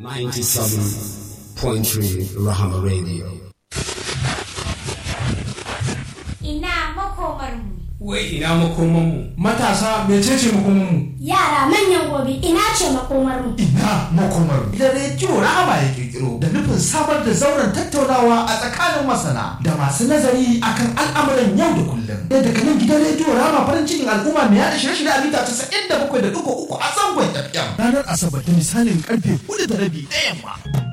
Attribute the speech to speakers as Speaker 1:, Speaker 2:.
Speaker 1: 97.3 Rahama Radio.
Speaker 2: Ina makomarmu.
Speaker 3: Wai ina makomanmu.
Speaker 4: Matasa mecece makomanmu?
Speaker 2: Yara manyan gobe ina ce makomarmu.
Speaker 4: Ina makomarmu. Da rediyo Rahama ya kirkiro da nufin samar da zauren tattaunawa a tsakanin masana da masu nazari akan al'amuran yau da kullum. Da daga nan gidan rediyo Rahama farin cikin al'umma mai yaɗa shirye-shirye a mita casa'in da bakwai da ɗigo uku a zangon FM. Ranar Asabar da misalin karfe hudu da rabi na yamma.